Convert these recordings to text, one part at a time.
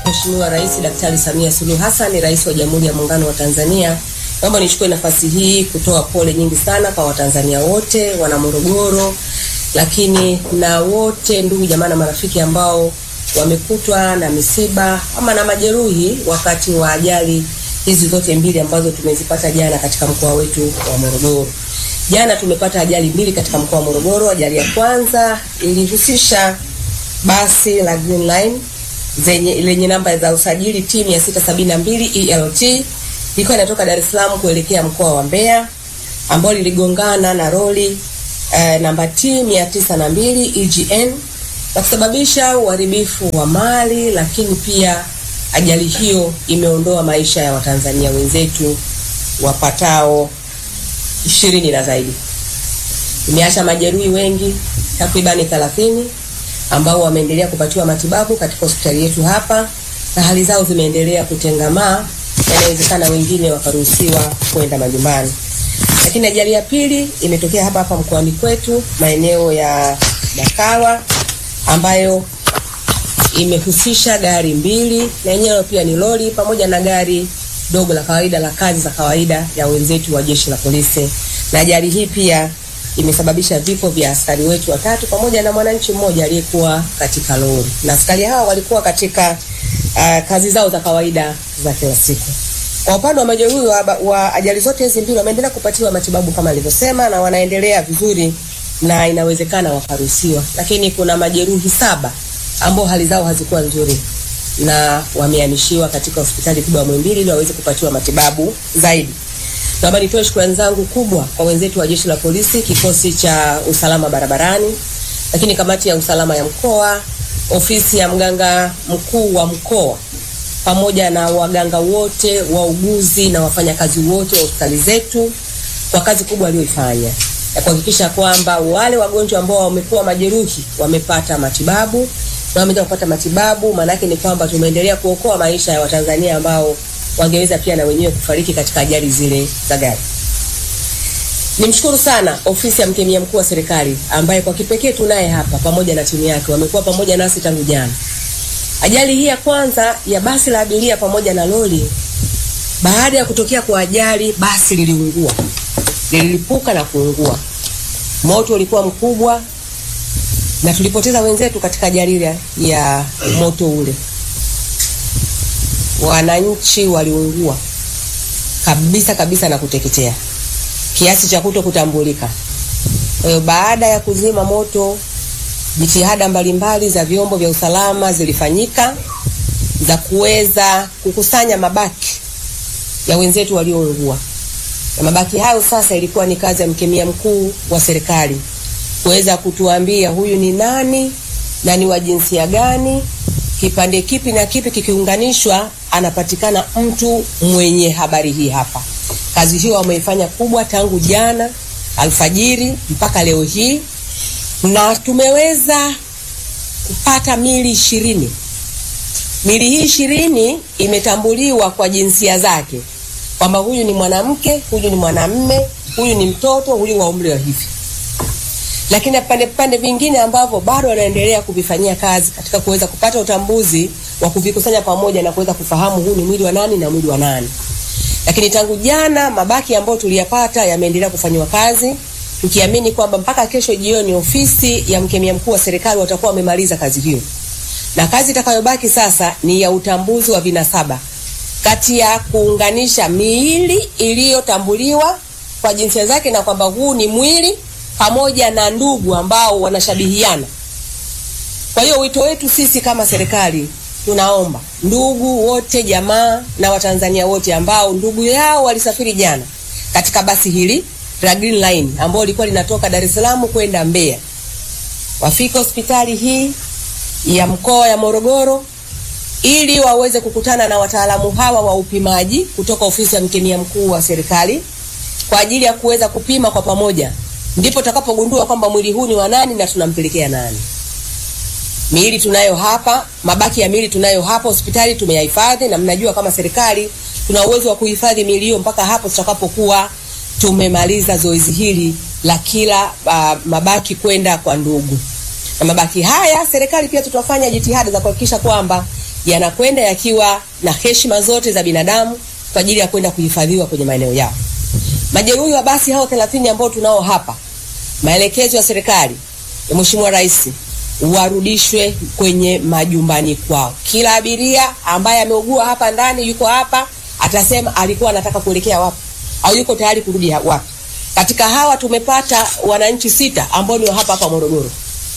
Mheshimiwa Rais Daktari Samia Suluhu Hassan, Rais wa Jamhuri ya Muungano wa Tanzania, naomba nichukue nafasi hii kutoa pole nyingi sana kwa Watanzania wote, wana Morogoro, lakini na wote ndugu jamaa na marafiki ambao wamekutwa na misiba ama na majeruhi wakati wa ajali hizi zote mbili ambazo tumezipata jana katika mkoa wetu wa Morogoro. Jana tumepata ajali mbili katika mkoa wa Morogoro. Ajali ya kwanza ilihusisha basi la Green Line zenye lenye namba za usajili T 672 ELT ilikuwa inatoka Dar es Salaam kuelekea mkoa wa Mbeya, ambao liligongana na roli eh, namba T 902 EGN na kusababisha uharibifu wa mali, lakini pia ajali hiyo imeondoa maisha ya Watanzania wenzetu wapatao ishirini na zaidi. Imeacha majeruhi wengi takribani 30 ambao wameendelea kupatiwa matibabu katika hospitali yetu hapa na hali zao zimeendelea kutengamaa, na inawezekana wengine wakaruhusiwa kwenda majumbani. Lakini ajali ya pili imetokea hapa hapa mkoani kwetu maeneo ya Dakawa ambayo imehusisha gari mbili na yenyewe pia ni lori pamoja na gari dogo la kawaida la kazi za kawaida ya wenzetu wa jeshi la polisi, na ajali hii pia imesababisha vifo vya askari wetu watatu pamoja na mwananchi mmoja aliyekuwa katika lori, na askari hawa walikuwa katika uh, kazi zao za kawaida za kila siku. Kwa upande wa majeruhi wa, wa ajali zote hizi mbili wameendelea kupatiwa matibabu kama alivyosema, na wanaendelea vizuri na inawezekana wakaruhusiwa, lakini kuna majeruhi saba ambao hali zao hazikuwa nzuri na wamehamishiwa katika hospitali kubwa ya Muhimbili ili waweze kupatiwa matibabu zaidi. Naomba nitoe shukrani zangu kubwa kwa wenzetu wa jeshi la polisi, kikosi cha usalama barabarani, lakini kamati ya usalama ya mkoa, ofisi ya mganga mkuu wa mkoa, pamoja na waganga wote, wauguzi na wafanyakazi wote wa hospitali zetu kwa kazi kubwa walioifanya ya kuhakikisha kwamba wale wagonjwa ambao wamekuwa majeruhi wamepata matibabu na wameweza kupata matibabu. Maana yake ni kwamba tumeendelea kuokoa maisha ya Watanzania ambao wangeweza pia na wenyewe kufariki katika ajali zile za gari. Nimshukuru sana ofisi ya mkemia mkuu wa serikali ambaye kwa kipekee tunaye hapa pamoja na timu yake, wamekuwa pamoja nasi tangu jana. Ajali hii ya kwanza ya basi la abiria pamoja na lori, baada ya kutokea kwa ajali, basi liliungua, lililipuka na kuungua. Moto ulikuwa mkubwa na tulipoteza wenzetu katika ajali ya moto ule. Wananchi waliungua kabisa kabisa na kuteketea kiasi cha kuto kutambulika. Kwa hiyo baada ya kuzima moto, jitihada mbalimbali za vyombo vya usalama zilifanyika za kuweza kukusanya mabaki ya wenzetu walioungua, na mabaki hayo sasa ilikuwa ni kazi ya mkemia mkuu wa serikali kuweza kutuambia huyu ni nani na ni wa jinsia gani, kipande kipi na kipi kikiunganishwa, anapatikana mtu mwenye habari hii hapa. Kazi hiyo wameifanya kubwa tangu jana alfajiri mpaka leo hii, na tumeweza kupata mili ishirini. Mili hii ishirini imetambuliwa kwa jinsia zake kwamba huyu ni mwanamke, huyu ni mwanamme, huyu ni mtoto, huyu wa umri wa hivi lakini vipande vipande vingine ambavyo bado wanaendelea kuvifanyia kazi katika kuweza kupata utambuzi wa kuvikusanya pamoja na kuweza kufahamu huu ni mwili wa nani na mwili wa nani. Lakini tangu jana mabaki ambayo tuliyapata yameendelea kufanyiwa kazi, tukiamini kwamba mpaka kesho jioni ofisi ya mkemia mkuu wa serikali watakuwa wamemaliza kazi hiyo, na kazi itakayobaki sasa ni ya utambuzi wa vinasaba kati ya kuunganisha miili iliyotambuliwa kwa jinsia zake na kwamba huu ni mwili pamoja na ndugu ambao wanashabihiana. Kwa hiyo wito wetu sisi kama serikali, tunaomba ndugu wote, jamaa na Watanzania wote ambao ndugu yao walisafiri jana katika basi hili la Green Line ambao lilikuwa linatoka Dar es Salaam kwenda Mbeya, wafike hospitali hii ya mkoa ya Morogoro ili waweze kukutana na wataalamu hawa wa upimaji kutoka ofisi ya mkemia mkuu wa serikali kwa ajili ya kuweza kupima kwa pamoja ndipo tutakapogundua kwamba mwili huu ni wa nani na tunampelekea nani. Miili tunayo hapa, mabaki ya miili tunayo hapa hospitali tumeyahifadhi, na mnajua kama serikali tuna uwezo wa kuhifadhi miili hiyo mpaka hapo tutakapokuwa tumemaliza zoezi hili la kila uh, mabaki kwenda kwa ndugu. Na mabaki haya serikali pia tutafanya jitihada za kuhakikisha kwamba yanakwenda yakiwa na heshima zote za binadamu kwa ajili ya kwenda kuhifadhiwa kwenye maeneo yao. Majeruhi wa basi hao 30 ambao tunao hapa, maelekezo ya serikali ya Mheshimiwa Rais warudishwe kwenye majumbani kwao. Kila abiria ambaye ameugua hapa ndani yuko hapa atasema alikuwa anataka kuelekea wapi au yuko tayari kurudi wapi. Katika hawa tumepata wananchi sita ambao ni wa hapa hapa Morogoro.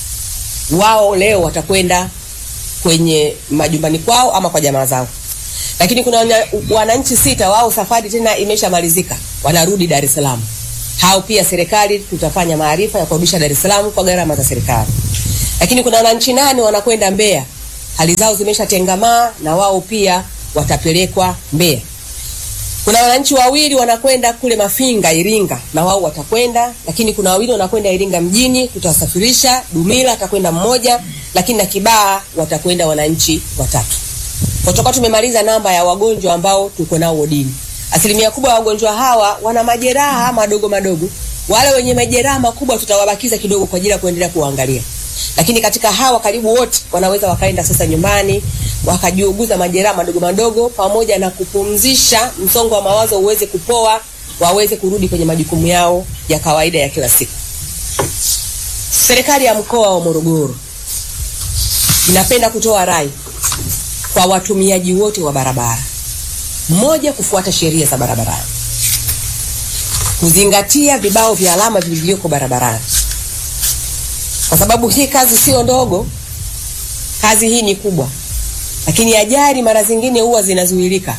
Wao leo watakwenda kwenye majumbani kwao ama kwa jamaa zao, lakini kuna wananchi sita wao safari tena imeshamalizika, wanarudi Dar es Salaam. Hao pia serikali tutafanya maarifa ya kurudisha Dar es Salaam kwa gharama za serikali. Lakini kuna wananchi nane wanakwenda Mbeya, hali zao zimeshatengamaa na wao pia watapelekwa Mbeya. Kuna wananchi wawili wanakwenda kule Mafinga Iringa, na wao watakwenda, lakini kuna wawili wanakwenda Iringa mjini, tutawasafirisha. Dumila atakwenda mmoja, lakini na Kibaha watakwenda wananchi watatu. Kutoka tumemaliza namba ya wagonjwa ambao tuko nao wodini. Asilimia kubwa ya wagonjwa hawa wana majeraha madogo madogo. Wale wenye majeraha makubwa tutawabakiza kidogo kwa ajili ya kuendelea kuangalia lakini katika hawa karibu wote wanaweza wakaenda sasa nyumbani wakajiuguza majeraha madogo madogo, pamoja na kupumzisha msongo wa mawazo uweze kupoa, waweze kurudi kwenye majukumu yao ya kawaida ya kila siku. Serikali ya mkoa wa Morogoro inapenda kutoa rai kwa watumiaji wote wa barabara: mmoja, kufuata sheria za barabarani, kuzingatia vibao vya alama vilivyoko barabarani kwa sababu hii kazi sio ndogo, kazi hii ni kubwa, lakini ajali mara zingine huwa zinazuilika.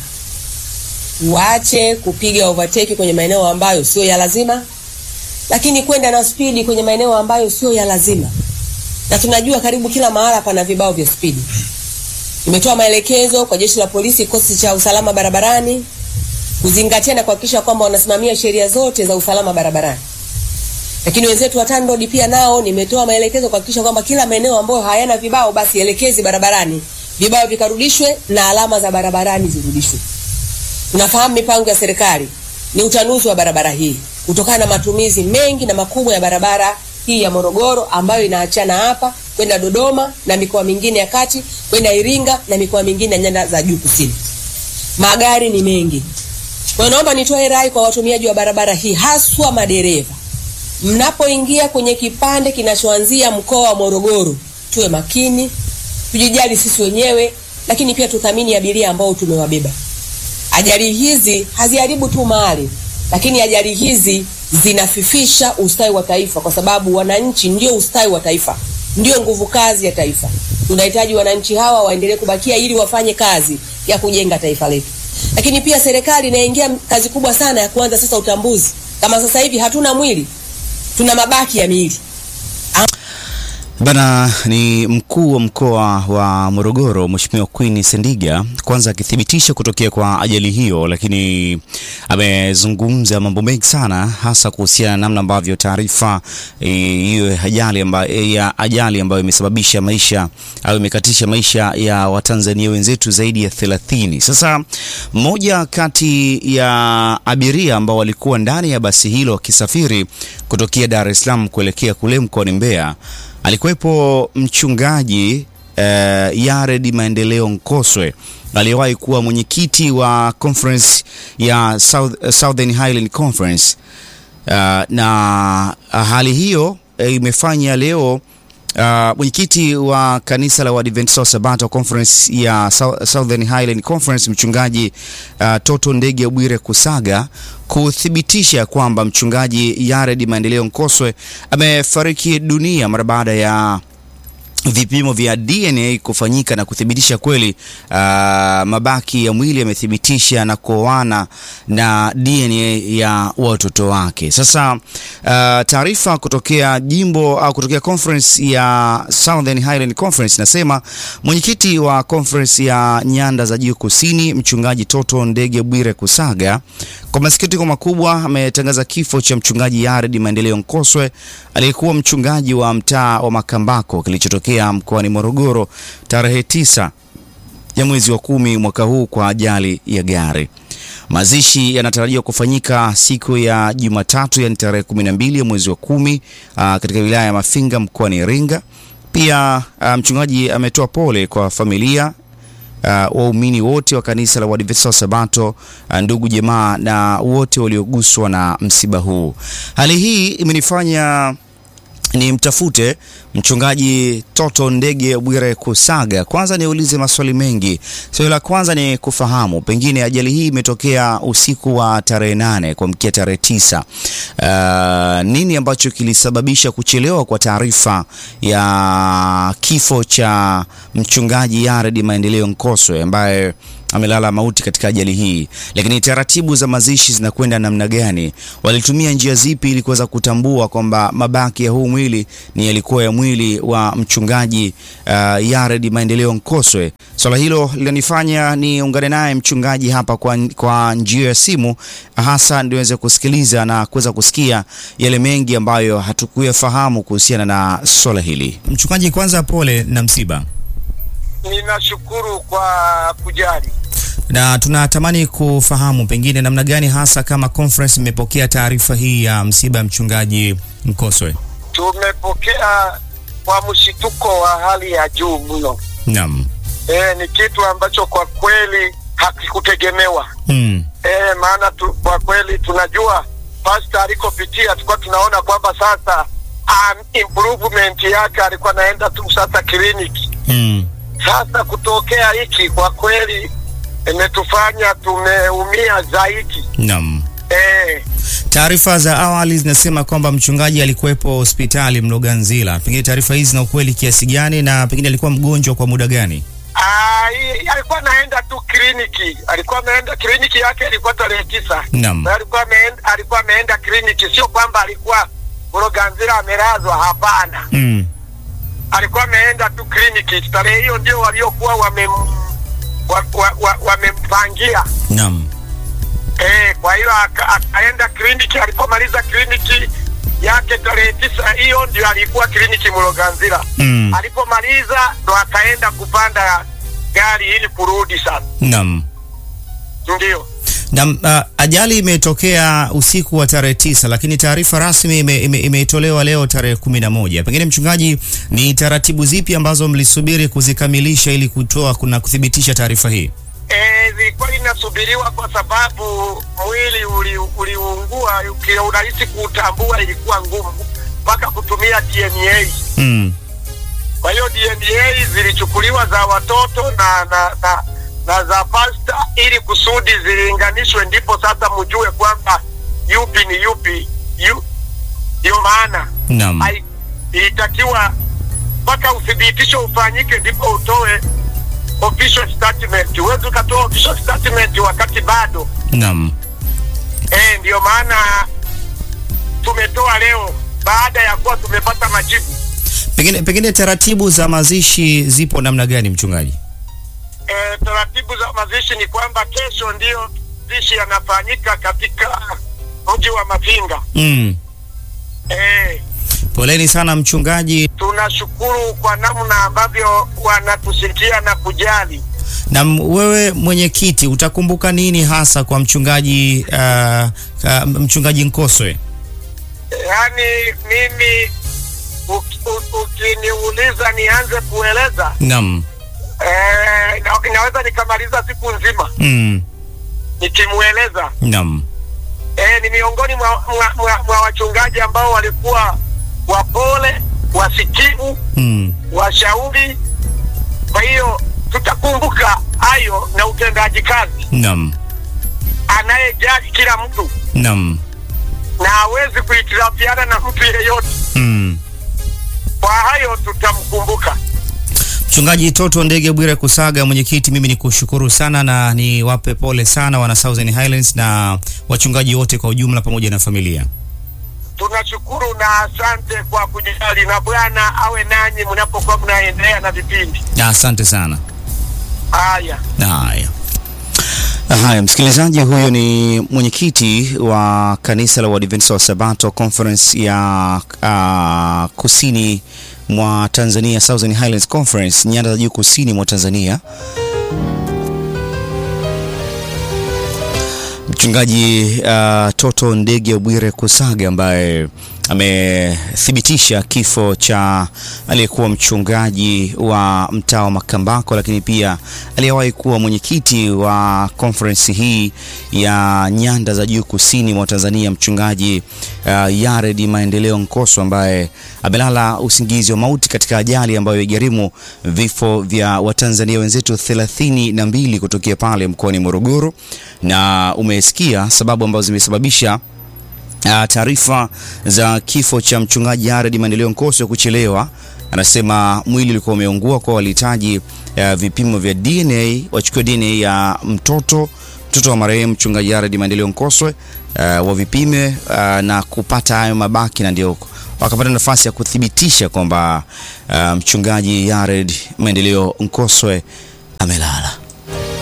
Waache kupiga overtake kwenye maeneo ambayo sio ya lazima, lakini kwenda na spidi kwenye maeneo ambayo sio ya lazima, na tunajua karibu kila mahala pana vibao vya spidi. Nimetoa maelekezo kwa jeshi la polisi, kikosi cha usalama barabarani, kuzingatia na kuhakikisha kwamba wanasimamia sheria zote za usalama barabarani lakini wenzetu wa TANROADS pia nao nimetoa maelekezo kuhakikisha kwamba kila maeneo ambayo hayana vibao basi elekezi barabarani, vibao vikarudishwe na alama za barabarani zirudishwe. Tunafahamu mipango ya serikali ni utanuzi wa barabara hii kutokana na matumizi mengi na makubwa ya barabara hii ya Morogoro ambayo inaachana hapa kwenda Dodoma na mikoa mingine ya kati kwenda Iringa na mikoa mingine ya nyanda za juu kusini. Magari ni mengi. Kwa hiyo naomba nitoe rai kwa watumiaji wa barabara hii haswa madereva mnapoingia kwenye kipande kinachoanzia mkoa wa Morogoro, tuwe makini, tujijali sisi wenyewe, lakini pia tuthamini abiria ambao tumewabeba. Ajali hizi haziharibu tu mali, lakini ajali hizi zinafifisha ustawi wa taifa, kwa sababu wananchi ndio ustawi wa taifa, ndio nguvu kazi ya taifa. Tunahitaji wananchi hawa waendelee kubakia ili wafanye kazi ya kujenga taifa letu. Lakini pia serikali inaingia kazi kubwa sana ya kuanza sasa utambuzi. Kama sasa hivi hatuna mwili tuna mabaki ya miili Bana ni mkuu wa mkoa wa Morogoro Mheshimiwa Queen Sendiga, kwanza akithibitisha kutokea kwa ajali hiyo, lakini amezungumza mambo mengi sana, hasa kuhusiana na namna ambavyo taarifa hiyo e, ajali ambayo ya ajali ambayo imesababisha maisha au imekatisha maisha ya Watanzania wenzetu zaidi ya 30. Sasa mmoja kati ya abiria ambao walikuwa ndani ya basi hilo wakisafiri kutokea Dar es Salaam kuelekea kule mkoani Mbeya alikuwepo mchungaji uh, Yared Maendeleo Nkoswe aliyewahi kuwa mwenyekiti wa conference ya South, uh, Southern Highland Conference uh, na uh, hali hiyo uh, imefanya leo uh, mwenyekiti wa kanisa la Waadventista wa Sabato Conference ya Southern Highland Conference mchungaji uh, Toto Ndege Bwire Kusaga kuthibitisha kwamba mchungaji Yared Maendeleo Nkoswe amefariki dunia mara baada ya vipimo vya DNA kufanyika na kuthibitisha kweli uh, mabaki ya mwili yamethibitisha na kuoana na DNA ya watoto wake. Sasa uh, taarifa kutokea jimbo au uh, kutokea conference ya Southern Highland Conference nasema mwenyekiti wa conference ya nyanda za juu kusini mchungaji Toto Ndege Bwire Kusaga kwa masikitiko makubwa ametangaza kifo cha mchungaji Yared Maendeleo Nkoswe aliyekuwa mchungaji wa mtaa wa Makambako kilichotokea mkoani Morogoro tarehe tisa ya mwezi wa kumi mwaka huu kwa ajali ya gari. Mazishi yanatarajiwa kufanyika siku ya Jumatatu, yani tarehe kumi na mbili ya mwezi wa kumi aa, katika wilaya ya Mafinga mkoani Iringa. Pia aa, mchungaji ametoa pole kwa familia waumini wote wa kanisa la Waadventista wa Sabato, uh, ndugu jamaa na wote walioguswa na msiba huu. Hali hii imenifanya ni mtafute mchungaji Toto Ndege Bwire Kusaga. Kwanza niulize maswali mengi. Swali la kwanza ni kufahamu pengine ajali hii imetokea usiku wa tarehe nane kuamkia tarehe tisa. Uh, nini ambacho kilisababisha kuchelewa kwa taarifa ya kifo cha mchungaji Yared Maendeleo Nkoswe ambaye amelala mauti katika ajali hii, lakini taratibu za mazishi zinakwenda namna gani? Walitumia njia zipi ili kuweza kutambua kwamba mabaki ya huu mwili ni yalikuwa ya mwili wa mchungaji uh, Yared Maendeleo Nkoswe? Swala hilo linanifanya niungane naye mchungaji hapa kwa, kwa njia ya simu, hasa ndiweze kusikiliza na kuweza kusikia yale mengi ambayo hatukuyafahamu kuhusiana na swala hili. Mchungaji, kwanza pole na msiba. Ninashukuru kwa kujali na tunatamani kufahamu pengine namna gani hasa kama conference imepokea taarifa hii ya msiba ya mchungaji Nkoswe. Tumepokea kwa mshituko wa hali ya juu mno. Naam. E, ni kitu ambacho kwa kweli hakikutegemewa. Mm. E, maana tu, kwa kweli tunajua pasta alikopitia tulikuwa tunaona kwamba sasa um, improvement yake alikuwa anaenda tu sasa kliniki. Mm. Sasa kutokea hiki kwa kweli imetufanya tumeumia zaidi. Naam. Eh, Taarifa za awali zinasema kwamba mchungaji alikuwepo hospitali Mloganzila. Pengine taarifa hizi zina ukweli kiasi gani na pengine alikuwa mgonjwa kwa muda gani? ah, i- alikuwa anaenda tu kliniki, alikuwa ameenda kliniki yake ilikuwa tarehe tisa. Naam. Na alikuwa ameenda, alikuwa ameenda kliniki, sio kwamba alikuwa Mloganzila amelazwa, hapana. Mm. Alikuwa ameenda tu kliniki. Tarehe hiyo ndio waliokuwa wamem wa, wa, wa, wamempangia Naam. Eh, kwa hiyo aka- akaenda kliniki. Alipomaliza kliniki yake tarehe tisa, hiyo ndio alikuwa kliniki Mloganzila. Mm. Alipomaliza ndo akaenda kupanda gari ili kurudi sasa. Naam. Ndio Na uh, ajali imetokea usiku wa tarehe tisa, lakini taarifa rasmi ime- ime- imetolewa leo tarehe kumi na moja. Pengine mchungaji, ni taratibu zipi ambazo mlisubiri kuzikamilisha ili kutoa na kuthibitisha taarifa hii? eh, zilikuwa inasubiriwa kwa sababu mwili uli- uliungua, uki- urahisi kuutambua ilikuwa ngumu mpaka kutumia DNA. Mm. Kwa hiyo DNA zilichukuliwa za watoto na na, na, na za pasta ili kusudi zilinganishwe, ndipo sasa mjue kwamba yupi ni yupi. Yu, ndio maana Naam. hai- ilitakiwa mpaka uthibitisho ufanyike, ndipo utoe official statement. Huwezi ukatoa official statement wakati bado Naam. eh, ndio maana tumetoa leo baada ya kuwa tumepata majibu. Pengine, pengine taratibu za mazishi zipo namna gani mchungaji? e, taratibu za mazishi ni kwamba kesho ndiyo mazishi yanafanyika katika mji wa Mafinga. Mm. E, Poleni sana mchungaji. tunashukuru kwa namna ambavyo wanatusikia na kujali. Na m- wewe mwenyekiti, utakumbuka nini hasa kwa mchungaji uh, uh, mchungaji Nkoswe? Yaani mimi uki- u- ukiniuliza nianze kueleza Naam. e, na, inaweza nikamaliza siku nzima Mm. nikimweleza. Naam. E, ni miongoni mwa, mwa, mwa, mwa wachungaji ambao walikuwa wapole, wasikivu Mm. washauri. Kwa hiyo tutakumbuka hayo na utendaji kazi, Naam. anayejali kila mtu Naam. na hawezi kuhitilafiana na mtu yeyote. Mm. Kwa hayo tutamkumbuka. Mchungaji Toto Ndege Bwire Kusaga, mwenyekiti, mimi ni kushukuru sana na niwape pole sana wana Southern Highlands na wachungaji wote kwa ujumla pamoja na familia. Tunashukuru na asante kwa kujali, na Bwana awe nanyi mnapokuwa mnaendelea na vipindi Na asante sana. haya. Haya. Haya, msikilizaji, huyo ni mwenyekiti wa kanisa la Waadventista wa Sabato Conference ya uh, kusini mwa Tanzania, Southern Highlands Conference, nyanda za juu kusini mwa Tanzania, mchungaji uh, Toto Ndege Bwire Kusaga ambaye amethibitisha kifo cha aliyekuwa mchungaji wa mtaa wa Makambako, lakini pia aliyewahi kuwa mwenyekiti wa conference hii ya nyanda za juu kusini mwa Tanzania, mchungaji uh, Yared Maendeleo Nkoso ambaye amelala usingizi wa mauti katika ajali ambayo igharimu vifo vya Watanzania wenzetu thelathini na mbili kutokea pale mkoani Morogoro, na umesikia sababu ambazo zimesababisha Uh, taarifa za kifo cha mchungaji Yared Maendeleo Nkoso kuchelewa. Anasema mwili ulikuwa umeungua, kwa walihitaji uh, vipimo vya DNA, wachukue DNA ya mtoto mtoto wa marehemu mchungaji Yared Maendeleo Nkoso uh, wavipime uh, na kupata hayo mabaki, na ndio wakapata nafasi ya kuthibitisha kwamba uh, mchungaji Yared Maendeleo Nkoswe amelala.